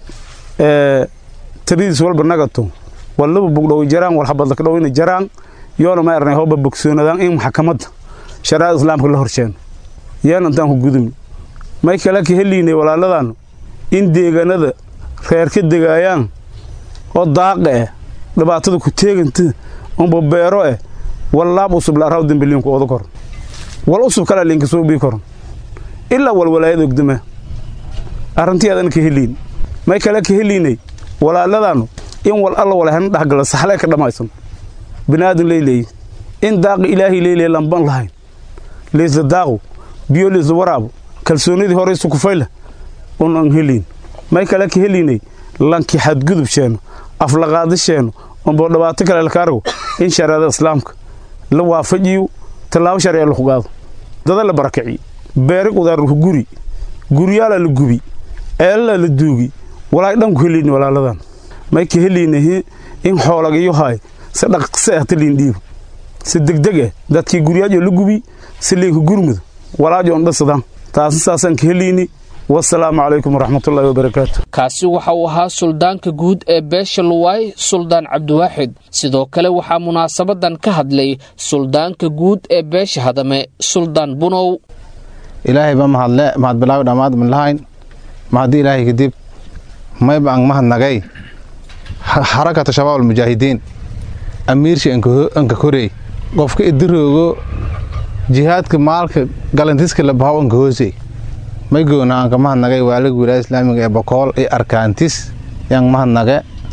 taridiis walba nagato wallaba bugdhowi jaraan wal habadlaka dhowina jaraan yoona ma ernay hooba bogsoonadaan in maxkamadda shariicada islaamka la horsheeno yeena intaan ku gudubni may kale ka heliynay walaaladan in deegaanada reer ka degaayaan oo daaqa eh dhibaatada ku teeganta unba beero eh wallaab usub la araw dembeliinku ooda koron wal usub kala liinka soo bii koron ilaa wal walaayad ogdama arrintii aadana ka heliyn may kale ka heliynay walaaladanu in wal alla walahana dhexgala saxlee ka dhammaysan biniaadan leeleeyi in daaqi ilaahay leeleeya lamban lahayn leysla daaqo biyo leysla waraabo kalsoonidii hore isu kufayla un an heliyn may kale ka heliynay lanki xadgudub sheeno aflaqaadi sheeno unboo dhibaato kale laka argo in shareecada islaamka la waafajiyo tallaabo sharciya laku qaado dada la barakiciyo beeri qudaarku guri guryaala la gubi eelala la duugi walaay dhanku heliyni walaaladan may ka heliynahi in xoolagayo haay si dhaqse ah taliin dhiibo si degdeg ah dadkii guryaajo la gubi si liinka gurmudo walaajo on dhasadaan taasna saasaan ka heliyni wasalaamu calaykum waraxmatullaahi wabarakaatu kaasi waxa uu ahaa suldaanka guud ee beesha luwaay suldaan cabdiwaaxid sidoo kale waxaa munaasabadan ka hadlay suldaanka guud ee beesha hadame suldaan bunow ilaahay ba mahadle mahad bilaawi dhammaad midlahayn mahaddi ilaahay kadib mayba ang mahadnagay xarakata shabaab almujaahidiin amiirshi anka korey qofka idiroogo jihaadka maalka galantiska labahaw anka hoosey may goona anka mahadnagay waaliga wilaaya islaamiga ee bokool iyo arkaantis yang mahadnage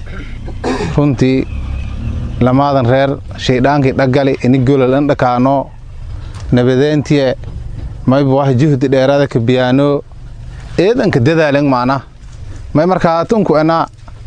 runtii lamaadan reer shaydhaankii dhaggali ini golol an dhakaano nabadeentiye mayba wax juhdi dheeraada ka biyaano eedanka dadaalen maana may markaatunku ena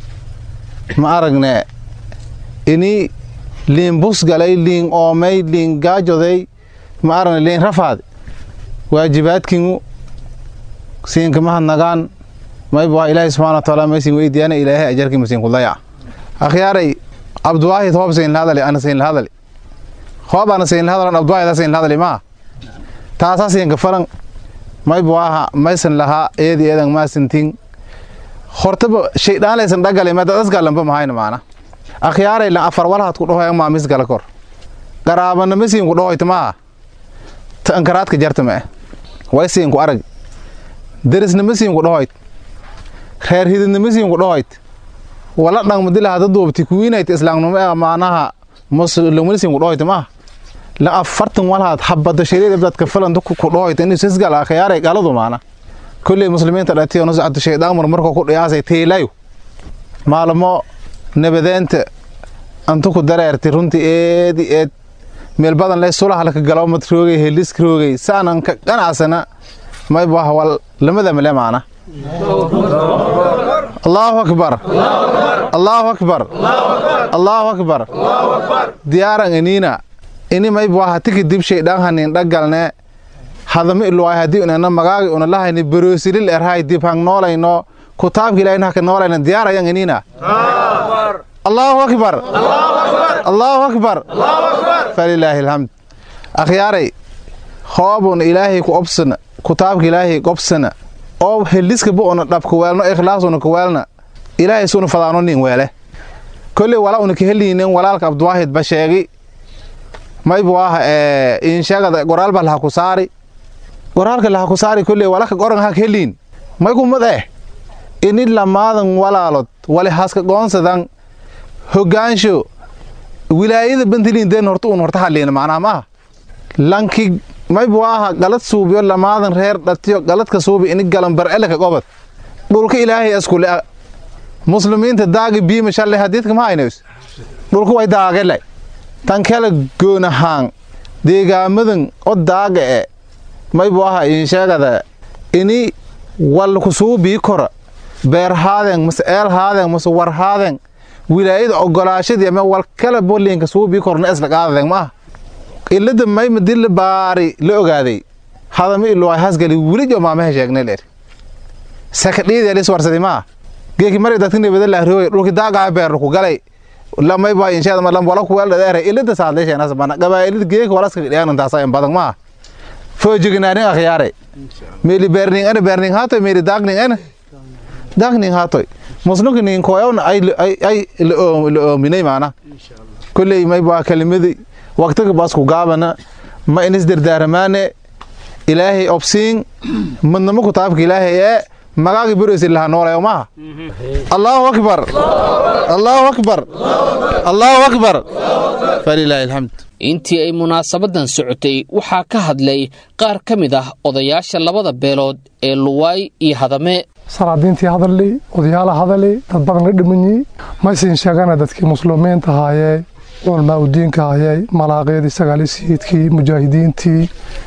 ma aragne ini liin busgalay liin oomay liin gaajoday ma aragne liin rafaad waajibaadkingu siinka mahadnagaan mayb waa ilaahay subxana wa taala maysin weydiyaana ilaahay ajarkii masiin kudaya akhyaaray abduwaahid hoob sayn lahadali ana sayn lahadali hoob ana sayn lahadalan abduwaahid sayn lahadali maa taasaa siinka falan mayb waaha maysan lahaa eedi eedan maasintin hortaba shaydaan laysan dhagale ma dadas galanba mahayna maana akhyaaray la afar walhaad ku dhahoy maa mis gala kor garaabana masiin ku dhahoyta maaha ta ankaraadka jarta ma eh way siin ku arag derisna masiin ku dhahoyt reer hididna masiin ku dhahoyt wala dhangmadila hada duubti kuwiinayt islaamnimo ee maanaha muslimnisiin ku dhahoyta maaha la afartan walhaad habada shariida dadka falanta ku dhahoyta in sisgal akhyaaray galadu maana kolley muslimiinta dhatiyo nuscatu shaydaan mar markoo ku dhiyaasay teelayo maalmo nabadeenta antu ku dareerti runtii eedi eed meel badan leh sulaha laka galo mad roogay helis roogay saanan ka ganacsana mayb wah wal lamada male maana allahu akbar allahu akbar allahu akbar diyaaran iniina ini mayb waha tiki dib shaydaan hanin dhagalne hadama iluwaay haddii unana magaagi una lahayni baroosilil erhay dib hang noolayno kutaabki ilahin haka noolayna diyaarayan iniina allahu akbar allahu akbar falilaahi alxamd akhyaaray hoobuna ilaahay ku obsana kutaabka ilaahay gobsana oo heliska bu una dhab kuweelno ikhlaasuna kuweelna ilaahay suna fadaano nin weele kolley wala una kaheliinen walaalka abduwaahid ba sheegi maybu waaha insheegada goraalba laha ku saari goraalka laha ku saari kolley walaka goran ha kaheliin may kumad eh ini lamaadan walaalod wali haska goonsadan hogaansho wilaayada bantiliindeen horta un horta hadliina macnaha maaha lanki maybu aha galad suubiyo lamaadan reer dhatiyo galadka suubi ini galan barceleka gobad dhulka ilaahay askule muslimiinta daagi biima shalle hadiidka ma haynays dhulka way daagele tan kala goonahaan deegaamadan o daaga e maybu aha insheegada ini walku suubii kora beerhaadeen mase eelhaadeen mase warhaadeen wilaayada ogolaashadii ama wal kala bolinka suubii korna isla qaadadeen maaha ilada mayma dil la baari la ogaaday hadama ilo ay hasgali wili jo maamaha sheegnay leer sakadhiidi alis warsadi maa geeki mari dadka nibada la roogay dhulki daagaa beer ku galay lamay baa inshaada ma lam wala ku wala dheere ilada saadlay sheena sabana gabaayilid geeki wala iska dhiyaan taasa in badan maa foojignaani akhyaare meeli beerning ana beerning haato meeli daagning ana daagning haato muslimka nin koyawna ay ay ay la oominay maana kulley may baa kalimadii waqtiga baas ku gaabana ma inis dardaaramaane ilaahay obsiin madnamo kutaabka ilaahay ee magaagi bureysi laha noolayo maaha allahu akbar allahu akbar allahu akbar falilaahi alxamd intii ay munaasabadan socotay waxaa ka hadlay qaar ka mid ah odayaasha labada beelood ee luwaay iyo hadame salaadiintii hadalay odayaala hadalay dad badan la dhimanyi maysin sheegana dadkii muslimiinta ahaayee culmaa udiinka ayay malaaqyadii sagaalisiidkii mujaahidiintii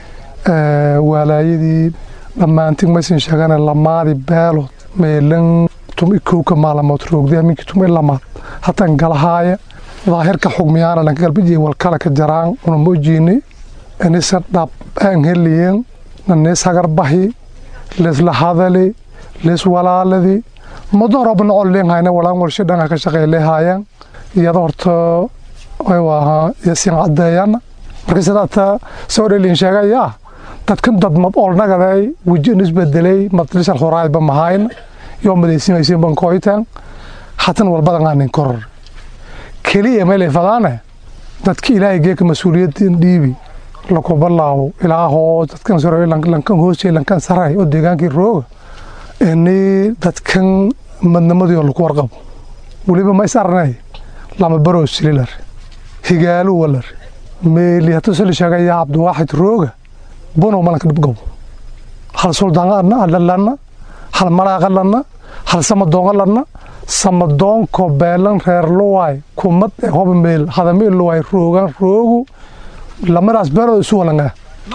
waalaayadii dhammaantiin maysin sheegana lamaadi beelood meelan tum ikowka maalamood roogday aminkii tum ilamaad hatan galahaaya daahirka xugmiyaana lanka galbijiya walkala ka jaraan una mojiini inisa dhab aan heliyen nanis hagarbahi lesla hadali les walaaladi mudorobna olleen hayna walaan walsho dhanka ka shaqeylehaayan iyada horta waa yasin cadeeyana marka sidaata soo dhelin sheegaya dadkan dad mad olnagaday wejin isbedelay madrisal horaayba mahayna yoo madaysimaysin bankoytan hatan walbadan aanin koror keliya meelay fadaane dadka ilaahay geeka mas-uuliyadin dhiibi laku balaawo ilaa hoos dadkan sore lankan hoosay lankan saray oo deegaankii rooga ini dadkan madnimadii oo laku warqabo weliba ma is arnay lama baroo sililar higaalu walar meeli hatuu sali sheegaya cabdiwaaxid rooga bunow malanka dhibgow hal suldaana lanna hal malaaqa lanna hal samadoonga lanna samadoonko beelan reer luwaay kumad ee hoba meel hadame luwaay roogan roogu lamadaas beelood isu walanga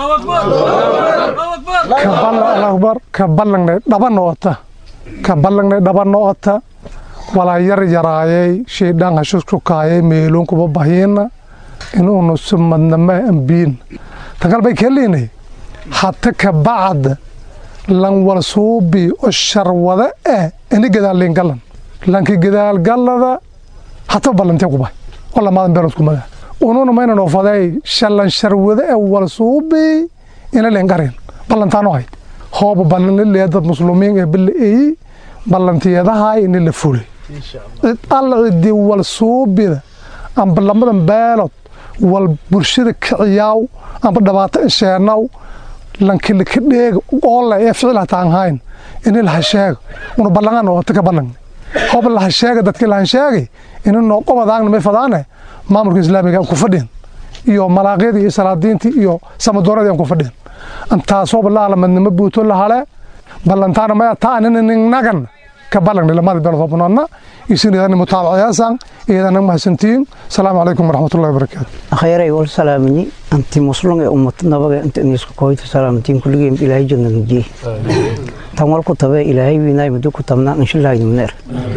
akbar ka ballangnay dhabanna ota ka ballangnay dhabanna ota walaa yar yaraayay shaydhaan hashushukaayay meeloon kuba bahiina inuunu sumadnama ambiin tangal bay keliinay hata ka bacda lan wal suubi oo sharwada eh ini gadaalleen gallan lanki gadaalgallada hata ballantee ku bahay oo lamaadan beelood kumaga ununa mayna noofaday shallan sharwada ee wal suubi ina leen garin ballantaano hayd hooba ballanlilee dad muslimiin ee balaeeyi ballantiyadaha ini la fulay cid alla cidii wal suubida amba lamadan beelood wal bulshada kiciyaaw amba dhibaato isheenaw lankilika dheega oolle ee ficil hataan hayn ini laha sheega una ballangan oo tika ballan hoba laha sheega dadkii lahan sheegay ini noo qobadaagna may fadaane maamulka islaamiga aan ku fadhiyan iyo malaaqyadii iyo salaadiintii iyo samadooradii aan ku fadhiyan antaasooba la alamadnimo buuto lahale ballantaana maya taanina ningnagan ka ballan lamada beelood hobnoodna isinidani mutaabaciyaasan iyadana mahadsantihiin asalaamu calaykum waraxmatullahi wabarakaatu khayray wal salaamini anti muslung ee ummad nabaga inta inisku koyta salaamantiin kulligeen ilaahay janna nujiye tan wal ku tabe ilaahay wiinaay muddo ku tabnaa inshallah nimneer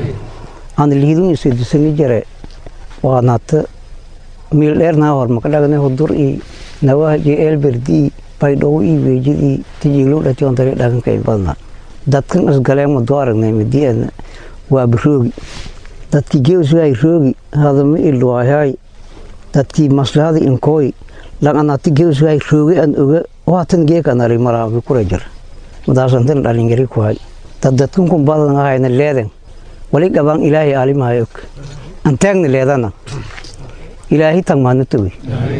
aan liidun isidisani jare waa naata miil dheer naa hor makadhagane hudur i nawahaji eelberdi baydhow i weejid i tijiilow dhati on dari dhaganka in badnaa dadkan isgaleen muddo aragnay midiana waa biroogi dadkii geuswaay roogi hadama ilwaayaay dadkii maslahada inkooy laqanati geuswaay roogi an oga waatan geekanari maraabi kura jir madaasantan dhalinyari kuhay dad dadkan kun badan ahayna leeden wali qabaan ilaahay aalimahay og antaagna leedana ilaahay tagmaana togi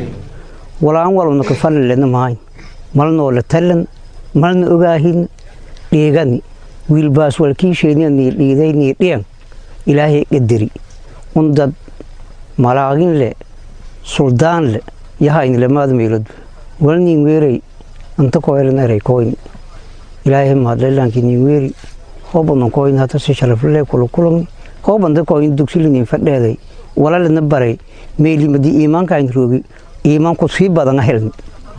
walaan walbna kafana lena mahayn malnoo la talan malna ogaahin dhiigani wiilbaas walkiisheenianii dhiiday nii dhiyan ilaahay qadari un dad malaagin le suldaan le yahayn lamaad meeloodba walnin weeray anta koyraneray koyni ilaahay mahadlelaanki nin weeri hoobanan koyni hata si sharafle kulukulani hoobanta koyni dugsilinin fadheeday walalana baray meelimadii iimaankayn roogi iimaanku sii badan a helni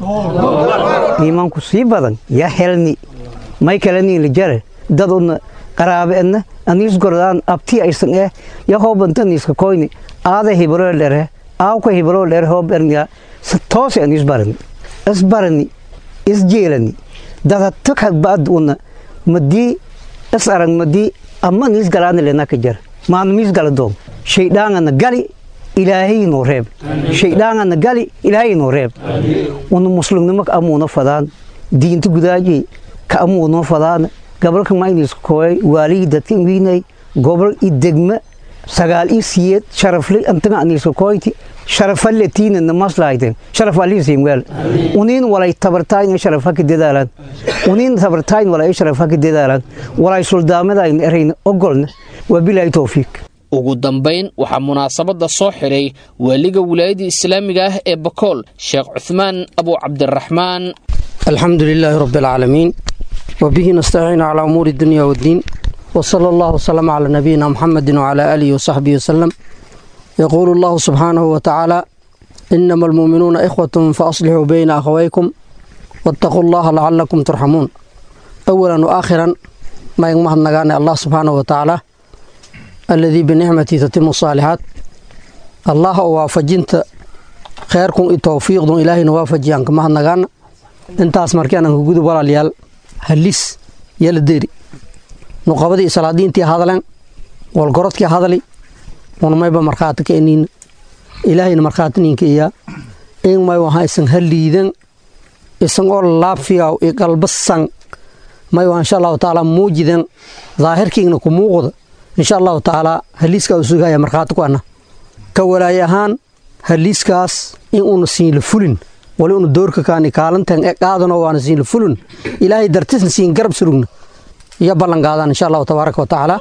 iimaanku sii badan ya helni may kalaniila jare dad una qaraabe edna aniis gordaan abti aysan eh ya hoobanta niiska koyni aada hibroo dhere aawka hibroo dhere hoob erniya toose aniis barani is barani is jeelani dada tukad baad una madii is arag madii amma niis galaana lenaka jar maana miis gala doom shaydhaangana gali ilaahay noo reeb shaydhaangana gali ilaahay noo reeb una muslimnimo ka amuuna fadaan diinta gudaaji ka amuunoo fadaan gabalka maynis kooy waalii dadka wiinay gobol i degma sagaal i siyeed sharafle antaga aniska kooyti sharafalle tiina namaslaayten sharaf aliisiin weel uniin walay tabartaayna sharaf haka dadaalaan uniin tabartayn walay sharaf haka dadaalaan walay suldaamadaayna erayna ogolna waa bilaahi towfiiq ugu dambayn waxaa munaasabadda soo xidhay waaliga wilaayadda islaamiga ah ee bakool sheekh cuhmaan abu cabdiraxmaan alxamdu lilaahi rabbi alcaalamiin wabihi nastaciin calaa umuuri dunya waddiin wsala allahu wslama calaa nabiyina muxamedi wcalaa aalihi wasaxbihi wasalam yaquulu allahu subxaanahu watacaala inama almuuminuuna ikhwatun faaslixuu bayna akhawaykum waataquu allaha lacalakum turxamuun awalan waakhiran mayn mahadnagaane allah subxaanahu watacaala aladii binicmatii tatimu saalixaat allah oo waafajinta kheerkun i towfiiqdun ilaahayna waafajiyaan ka mahadnagaana intaas markianan ka gudub walaalyaal halis yala deeri nuqabadii salaadiintii hadalen walgorodkii hadali unmayba markhaati ka eniina ilaahayna markhaati ninka iyaa in may waha isan haliidan isan oo laabfiyaw i qalbasan may waa insha allahu tacaala muujidan daahirkiigna ku muuqda insha allahu tacaala haliiskaa u sugaya markhaati ku ana ka walaaye ahaan haliiskaas in uuna siinla fulin wali una doorka kaani kaalantan e qaadano waana siinla fulin ilaahay dartisna siin garab surugna iyo ballan qaadaan insha allahu tabaaraka wa tacaala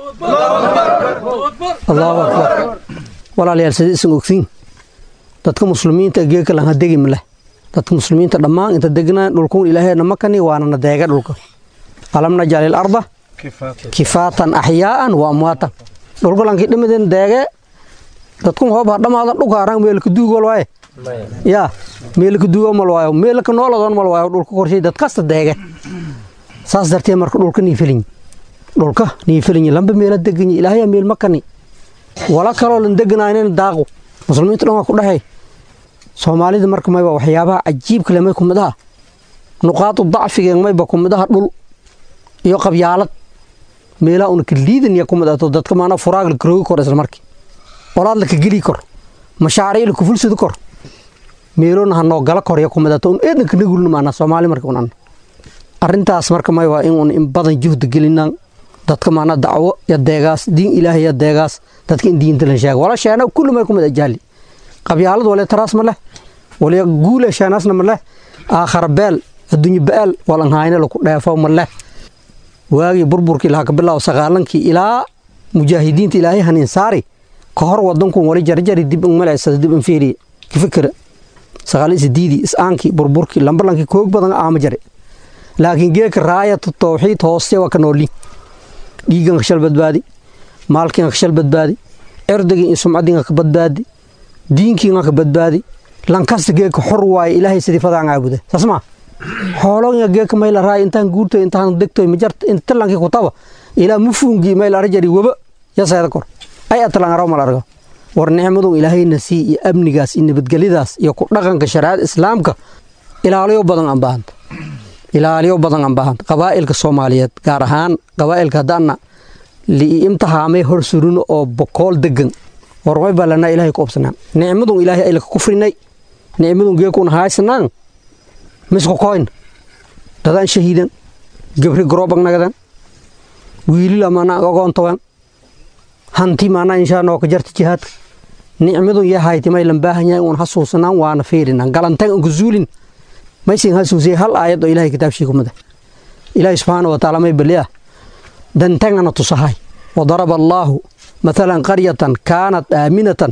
allahu akbar walaalayaal sidii isan ogtiin dadka muslimiinta geekalan ha degi maleh dadka muslimiinta dhammaan inta degnaan dhulkuun ilaahayna makani waana na deega dhulka alam najal ilarda kifaatan axyaa'an wa amwaatan dhulkulankii dhimidin deege dadkun hoob ha dhamaadan dhulka arang meelka duugol waaye yaa meelka duugo mal waayo meelka nooladoon mal waayo dhulka korshay dad kasta deege saas dartee marka dhulka nii felinyi dhulka nii felinyi lamba meela deganyi ilaahaya meel makani wala kaloo lan deganaynin daaqo muslimiinta dhan waa ku dhahay soomaalida marka mayba waxyaabaha cajiibka le may ku mid aha nuqaadu dacfigeeg mayba ku mid aha dhul iyo qabyaalad meelaha una ka liidanya ku madato dadka maana furaag la karoogi kor isla markii olaad la ka geli kor mashaariic la ku fulsadi kor meelona ha noo gala korya ku madato un eedna ka nagulna maana soomaali marka un anna arrintaas marka may waa in un in badan juhdi gelinaan dadka maana dacwo ya deegaas diin ilaahay ya deegaas dadka in diinta la sheega wala sheena kullu may ku mid ajaali qabyaalad wala taraas ma leh wala guule sheenaasna ma leh aakhar beel adduunyo ba'al walan hayna lagu dheefo ma leh waagii burburkii lahaa ka bilaabo sagaalankii ilaa mujaahidiinta ilaahay hanin saari ka hor wadankun wali jarjari dib in malaysada dib in fiiriye ka fikira sagaal sidiidii is-aankii burburkii lambalankii koog badan aama jare laakiin geeka raayatu tawxiid hooste waa ka nooli dhiigan ka shal badbaadi maalkiinga ka shal badbaadi erdagii iyo sumcadiinga ka badbaadi diinkiinga ka badbaadi lankasta geeka xor waaye ilaahay sidii fadaan caabuda saas maa xoologa geeka mayla raay intaan guurtoy intaan degtoy majarta inta lankii kutaba ilaa mufuungii mayla arjari waba yaseeda kor ay atlan araw mal argo war nicmadun ilaahayna sii iyo amnigaas iyo nabadgelyadaas iyo ku dhaqanka shariicada islaamka ilaaliyo badan aan baahanta ilaaliyo badan aan baahanta qabaa'ilka soomaaliyeed gaar ahaan qabaa'ilka haddaana liimtahaamay hor surino oo bokool degan warmay baa lanaa ilahay ku obsanaan nicmadun ilaahay aylaka kufrinay nicmadun geekuna haaysanaan misku koyn dadaan shahiidan gabri garobag nagadan wiilila maanaa ogoontagan hanti maanaa inshaa nooka jarta jihaadka nicmadun yahayti may lambaahanyahay uun hasuusanaan waana fiirinan galantan unka zuulin maysin hasuusiyay hal aayad oo ilahay kitaabshii kumada ilaahi subxaana wa tacaala may baliya dantangana tusahay wadaraba allaahu مثلا قرية كانت آمنة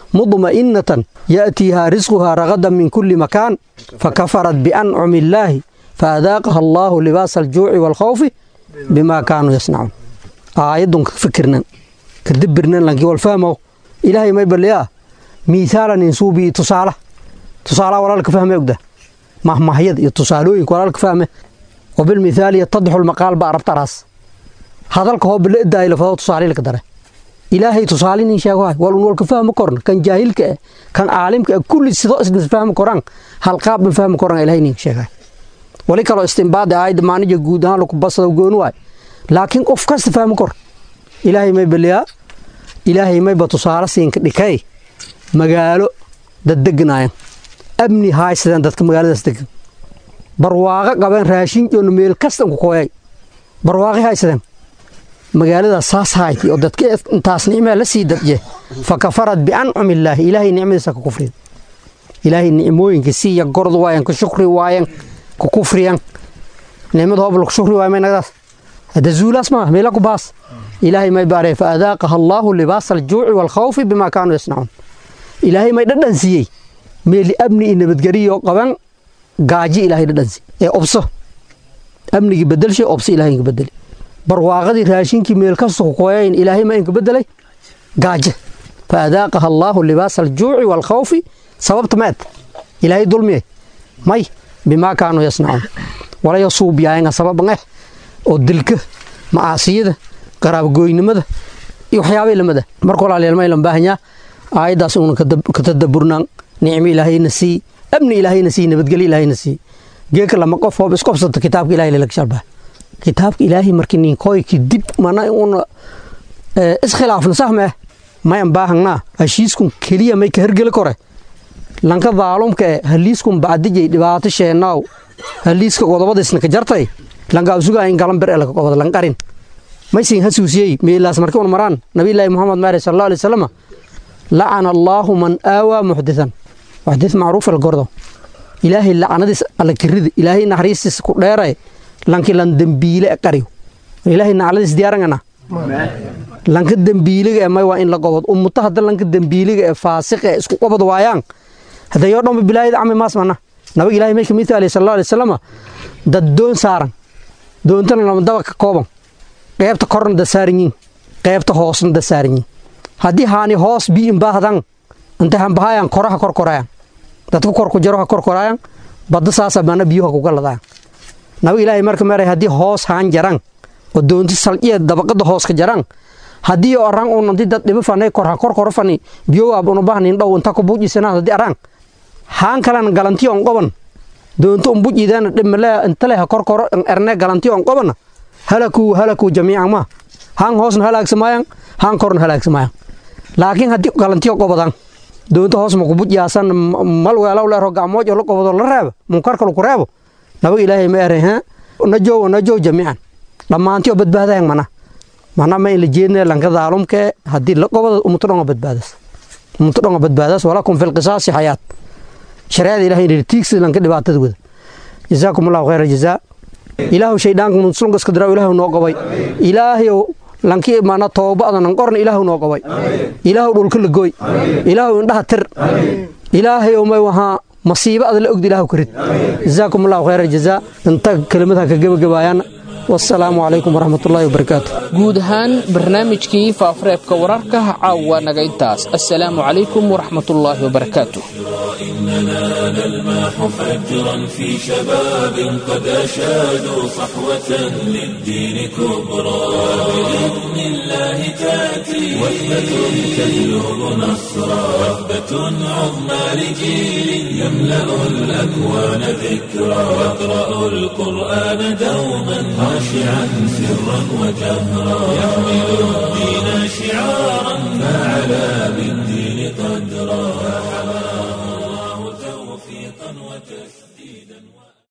مطمئنة يأتيها رزقها رغدا من كل مكان فكفرت بأنعم الله فأذاقها الله لباس الجوع والخوف بما كانوا يصنعون آيات فكرنا كدبرنا لنكي والفهمه إلهي ما يبليا مثالا نسوبي تصالة تصالة ولا لك فهمه يقده مهما هي تصالوين ولا لك فهمه وبالمثال يتضح المقال بأرب تراس هذا الكهو بالإدى إلى فضل تصالي لك داره ilaahay tusaalinin sheego walun walka fahmi korna kan jaahilka eh kan caalimka eh kulli sidoo isna fahmi koraan halqaab ma fahmi koraan ilaahay nin sheegay wali kaloo istinbaad aayad maanija guud ahaan lagu basado goon waay laakiin qof kasta fahmi kor ilaahay may baliyaa ilaahay mayba tusaale siinka dhikay magaalo dad deganaayan amni haaysadeen dadka magaaladaas degan barwaaqo qabeen raashin joona meel kastan ku kooyay barwaaqi haysadeen magaalada saas hayti oo dadka intaas nicmaa la sii dadje fa kafarad biancumi illaahi ilaahay nicmadiisa ka kufriyan ilaahay nicmooyinka siiya gorod waayan ka shukri waayan ka kufriyan nicmada hoob laku shukri waayan maynagdaas hada zuulaas maa meela ku baas ilaahay may baaree fa adaaqaha allaahu libaasa aljuuci waalkhawfi bimaa kaanuu yasnacuun ilaahay may dhadhan siiyey meeli amni iyo nabadgeliyo qaban gaaji ilaahay dhadhan siiy ee obso amnigii bedelshay obso ilaahay inka bedeli barwaaqadii raashinkii meel kasta ku kooyayn ilaahay ma inka bedelay gaaje fa adaaqaha allaahu libaasa aljuuci waalkhawfi sababta meed ilaahay dulmiye may bimaa kaanuu yasnacuun walayo suubyaayanga sababan eh oo dilka macaasiyada qaraabgooynimada iyo waxyaabay lamada marka walaalyaal may lan baahanyaa aayaddaas uuna ka tadaburnaan nicmo ilaahayna sii amni ilaahayna sii nabadgelyo ilaahayna sii geeka lama qof hoob isqobsata kitaabka ilahay lalaga shalbaa kitaabka ilaahay markii ninkooyki dib mana una iskhilaafna sahmeh mayan baahangnaa heshiiskun keliya may ka hergeli kore lanka daalumka e haliiskun bacdijay dhibaato sheenaaw haliiska qodobadiisna ka jartay lanka asugaa in galan bir e laka qobada lanqarin maysin hasuusiyey meelaas markii un maraan nabiyullaahi muxamed maare sal allahu alay wasalam lacana allaahu man aawaa muxditan muxdith macruuf algordo ilaahay lacanadiis alla kirida ilaahay naxariistiisa ku dheeray lanki lan dembiile e qariyo ilaahay nacladiis diyaarangana lanka dembiiliga e may waa in la qobod ummuto hadda lanka dembiiliga ee faasiqa e isku qobod waayaan hadda yoo dhanba bilaayada cami maas mana nabag ilahay may kamid tahay sal allahu alay wasalam dad doon saaran doontana lama daba ka kooban qeybta korna da saaran yiin qeybta hoosna da saaran yiin haddii haani hoos biin baahdan inta hanbahayan koraha korkoraayan dadku korku jaroha korkoraayan badda saasa mana biyuha kuga ladaayan nabag ilaahay marka meeray haddii hoos haan jaran oo doonti salciya dabaqada hoos ka jaran haddii arang un anti dad dhibo fanay korha korkoro fani biyowaab una bahnin dhow inta ku buujisana haddii arang haan kalan galanti on qoban doonto un bujiidana dhimale intale ha korkoro erne galanti on qobana halakuu halakuu jamiican ma han hoosna halaagsamayaan han korna halaagsamayaan laakiin haddii galantiyo qobadan doonta hoos makubuj yaasan mal weelaw leero gacmooj oo la qobado la reebo munkarka laku reebo nabaga ilaahay ma eray ha najow najow jamiican dhammaantiyo badbaadayan mana mana ma in la jeedna lanka daalumke haddii la qobado umuto dhonga badbaadas umuto dhonga badbaadas walakum fi lqisaasi xayaat shareecada ilahay in tiigsi lanka dhibaatada wada jazaakum allahu khayra jazaa ilaahu shayddaanka muslunka iska diraw ilaahu noo qobay ilaahayow lankii mana tooba adanan qorna ilaahu noo qobay ilaahu dhulka la gooy ilaahu indhaha tir ilaahayow may wahaa masiibo ada la ogda ilaahu ka rid jazaakum allahu khayra jazaa inta kelimadaha ka gebagabaayaan wasalaamu calaykum waraxmatullaahi wabarakaatu guud ahaan barnaamijkii faafareebka wararka caawa naga intaas assalaamu calaykum waraxmatullaahi wabarakaatu إننا نلمح فجرا في شباب قد أشادوا صحوة للدين كبرى بإذن الله تأتي وثبة تجلب نصرا وثبة عظمى لجيل يملأ الأكوان ذكرا يقرأ القرآن دوما خاشعا سرا وجهرا يحمل الدين شعارا فعلى بالدين قد